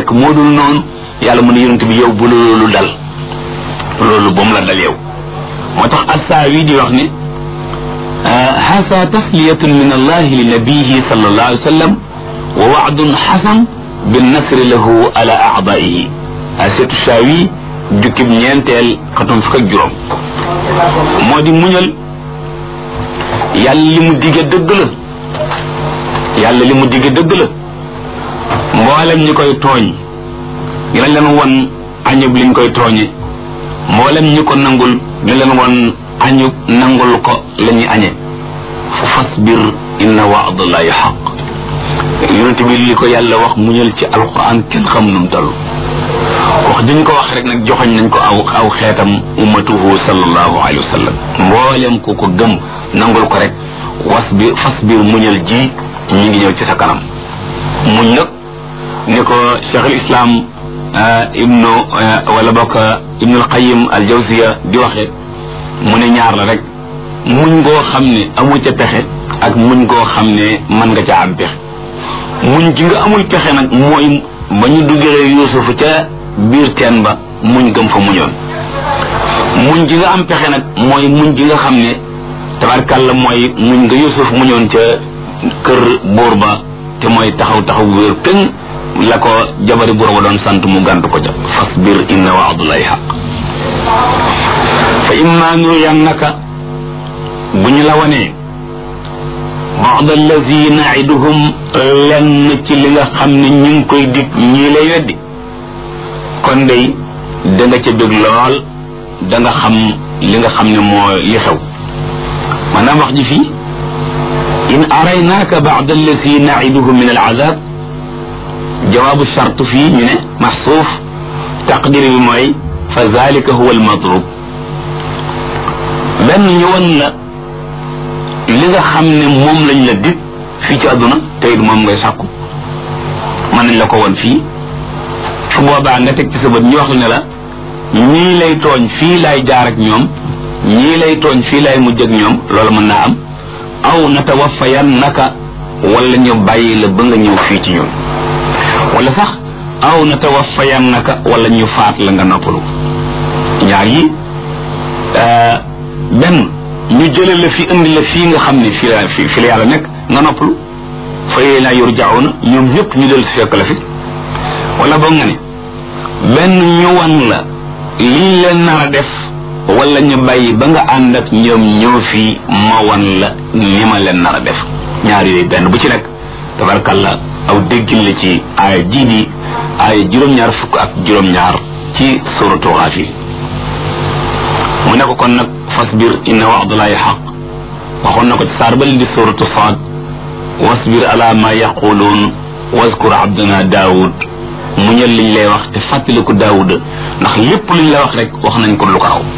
fekk moo dul noonu yàlla mu ne yonent bi yow bu la loolu dal loolu ba mu la dal yow moo tax assaawi di wax ne hasa tasliyatun min allahi li nabihi sallallahu alayhi wa sallam wa waadun xasan binnasri lahu ala aadaihi asetu saawi jukkib ñeenteel xatum fukk ak juróom moo di muñal yàlla li mu digge dëgg la yàlla li mu digge dëgg la mboolem ñi koy tooñ dina leen won añub liñ koy tooñe mboolem ñi ko nangul dina leen won añub nangul ko la ñuy añe fa fasbir inna waadallahi xaq yonent bi li ko yàlla wax muñal ci alquran kenn xam nu mu toll wax diñ ko wax rek nag joxoñ nañ ko aw aw xeetam ummatuhu sallallahu alayhi wa sallam mboolem ku ko gëm nangul ko rek was bi fas biir muñal ji ñu ngi ñëw ci sa kanam muñ nag ni ko cheikh al islam ibnu wala bokk ibnu al qayim al jawziya di waxe mu ne ñaar la rek muñ ngoo xam ne amu ca pexe ak muñ ngoo xam ne mën nga ca am pexe muñ gi nga amul pexe nag mooy ba ñu duggee yuusufu ca biir teen ba muñ gëm fa muñoon muñ gi nga am pexe nag mooy muñ gi nga xam ne tabarkàlla mooy muñ nga yusuf muñoon ca kër buur ba te mooy taxaw taxaw wéer këng la ko jabari buur ba doon sant mu gàntu ko ca fasbir inna waadullahi xaq fa imma nuriyannaka bu ñu la wanee ba'd allazi naiduhum lenn ci li nga xam ne ñu ngi koy dig ñii lay weddi kon day da nga ca bëgg lool da nga xam li nga xam ne moo li xew maanaam wax ji fii in araynaaka ba'd allazi naiduhum min al'azab jawaabu charte fii ñu ne maxsuuf taqdir bi mooy fa zalika huwa almatlub benn ñu won la li nga xam ne moom lañ la dig fii ci àdduna te it moom ngay sàkku mën nañ la ko won fii su boobaa nga teg ci sa bët ñu wax la ne la ñii lay tooñ fii laay jaar ak ñoom ñii lay tooñ fii laay mujj ak ñoom loolu mën naa am aw natawaffayan naka wala ñu bàyyi la ba nga ñëw fii ci ñun wala sax aw natawaffayan naka wala ñu faat la nga noppalu ñaar yi benn ñu jële la fi indi la fii nga xam ne fii la fi la yàlla nekk nga noppalu fa ilayna yurjauna ñoom ñëpp ñu del si fekk la fi wala boog nga ne benn ñu wan la liñ leen nar a def wala ñu bàyyi ba nga ànd ak ñoom ñëw fii ma wan la ni ma leen nar a def ñaar yooyu benn bu ci nekk tabarkalla aw déggin la ci aaya jii di aaya juróom-ñaar fukk ak juróom-ñaar ci suratu Gaafir mu ne ko kon nag fasbir inna wa'dallahi xaq waxoon na ko ci saar bal di suratu Saad wasbir ala ma yaquluun waskur abdana daawud muñal liñ lay wax te fàttaliku daawuda ndax lépp luñ la wax rek wax nañ ko lu ko raw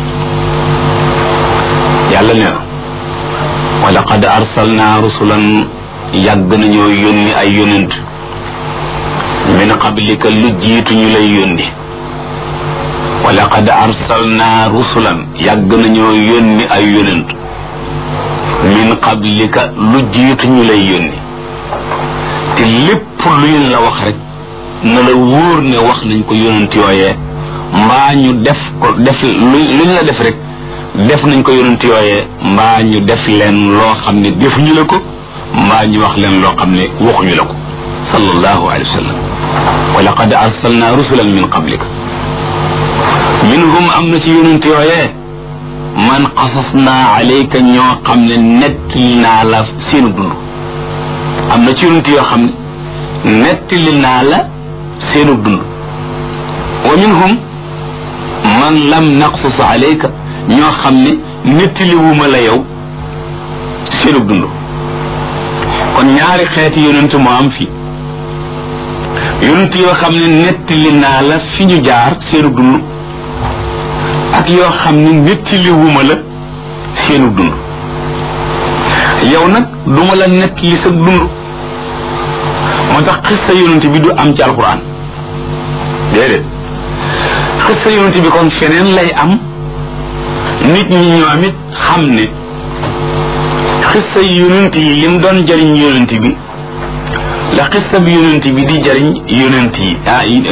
yàlla nee na wa laqad arsalna rusulan yàgg nañoo yónni ay yonent min qablika lu jiitu ñu lay yónni wa laqad arsalna rusulan yàgg nañoo yónni ay yonent min qablika lu jiitu ñu lay yónni te lépp luñ la wax rek na la wóor ne wax nañ ko yonent yooyee mbaa ñu def ko def luñ la def rek def nañ ko yonent yooyee mbaa ñu def leen loo xam ne defuñu la ko mbaa ñu wax leen loo xam ne waxuñu la ko sallallahu alayhi wa sallam wa laqad arsalna rusulan min qablika minhum am na ci yonent yooyee man qasasna alayka ñoo xam ne nettali naa la seenu dund am na ci yonent yoo xam ne nettali naa la seenu dund wa minhum man lam naqsus alayka ñoo xam ne nettaliwuma la yow seenu dund kon ñaari xeeti yonent moo am fi yonent yoo xam ne nettali naa la fi ñu jaar seenu dund ak yoo xam ne nettaliwuma la seenu dund yow nag duma la nettali sa dund moo tax xista yonent bi du am ci alquran déedéet xista yonent bi kon feneen lay am nit ñi ñoom it xam ne xista yonent yi lim doon jëriñ yonent bi la xista bi yonent bi di jëriñ yonent yi ah